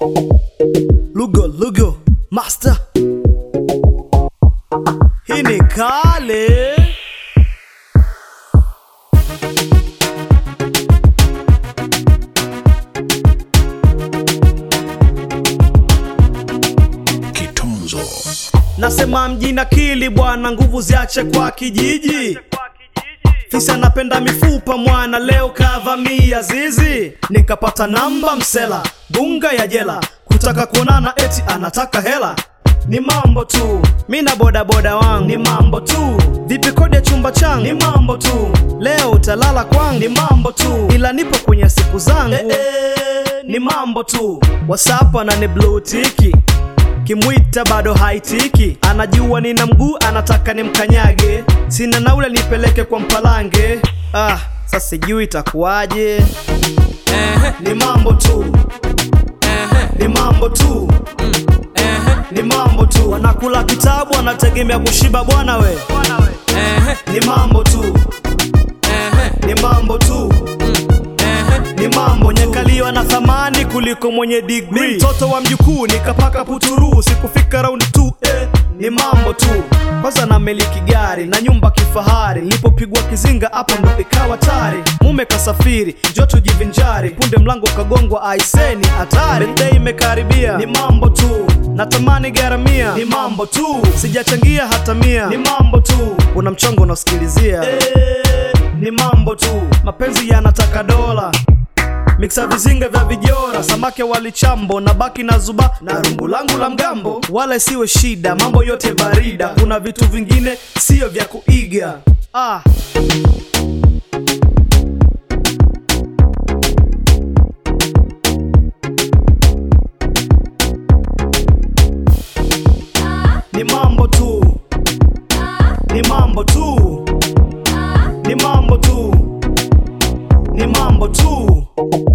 Lugo Lugo Master, hii ni kale. Kitunzo. Nasema mjini akili bwana, nguvu ziache kwa kijiji. Fisi anapenda mifupa mwana, leo kavamia zizi, nikapata namba msela, bunga ya jela, kutaka kuonana eti anataka hela. Ni mambo tu, mi na bodaboda wangu, ni mambo tu. Vipi kodi ya chumba changu, ni mambo tu. Leo utalala kwangu, ni mambo tu, ila nipo kwenye siku zangu, eh, eh, ni mambo tu. WhatsApp anani blue tiki kimwita bado haitiki, anajua nina mguu, anataka nimkanyage, sina naule nipeleke kwa mpalange. Ah, sasa sijui itakuwaje. Ni mambo tu, ni mambo tu, ni mambo tu. Wanakula kitabu, wanategemea kushiba bwana we. Ni mambo tu, ni mambo tu ni mambo nyekaliwa na thamani kuliko mwenye degree. Ni mtoto wa mjukuu nikapaka puturu, sikufika round 2 eh. Ni mambo tu, kwanza na miliki gari na nyumba kifahari, nilipopigwa kizinga hapo ndo ikawa tari. Mume kasafiri, njoo tujivinjari, punde mlango kagongwa, aiseni hatari. Birthday imekaribia, ni mambo tu, natamani garamia, ni mambo tu, sijachangia hata mia, ni mambo tu, una mchongo unasikilizia eh, ni mambo tu, mapenzi yanataka dola miksa vizinga vya vijora, samake walichambo na baki na zuba na rungu langu la mgambo, wala isiwe shida, mambo yote barida, kuna vitu vingine siyo vya kuiga ah. Ni mambo tu, ni mambo tu, ni mambo tu, ni mambo tu.